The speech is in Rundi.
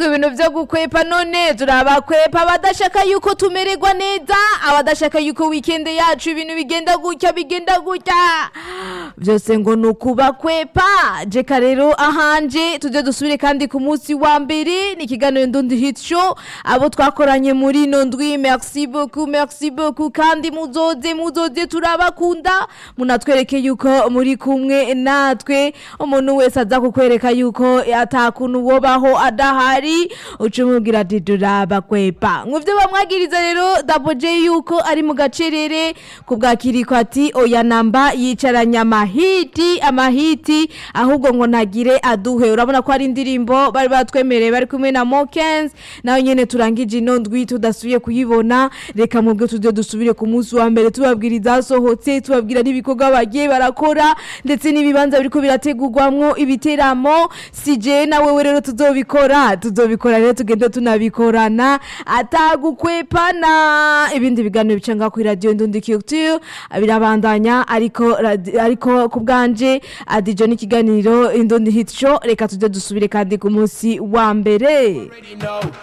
ivyo bintu vyo gukwepa none turabakwepa abadashaka yuko tumererwa neza abadashaka yuko weekend yacu ibintu bigenda gutya bigenda gutya vyose ngo ni ukubakwepa jeka rero ahanje tuje dusubire kandi ku munsi wa mbere ni ikiganiro ndundi hit show abo twakoranye muri ino ndwi merci beaucoup merci beaucoup kandi muzoze muzoze turabakunda munatwereke yuko muri kumwe natwe umuntu wese aza kukwereka yuko atakuntu wobaho adahari uca umubwira ati turabakwepa nk'ivyo bamwagiriza rero daboje yuko ari mu gacerere ku bwa kiriko ati oya namba yicaranye amahiti amahiti ahubwo ngo ntagire aduhe urabona ko hari indirimbo bari batwemereye bari kumwe na Mokens nawe nyene turangije ino ndwi tudasubiye kuyibona reka mubwe tujye dusubire ku munsi wa mbere tubabwira izasohotse tubabwira n'ibikorwa bagiye barakora ndetse n'ibibanza biriko birategurwamwo ibiteramo sije nawe rero tuzobikora tuzobikora rero tugende tunabikorana atagukwepana ibindi biganiro bica ngaho kuri radio Ndundi Culture birabandanya ariko radi- ariko ku bwanje adijo n'ikiganiro Ndundi Hit Show reka tujye dusubire kandi ku munsi wa mbere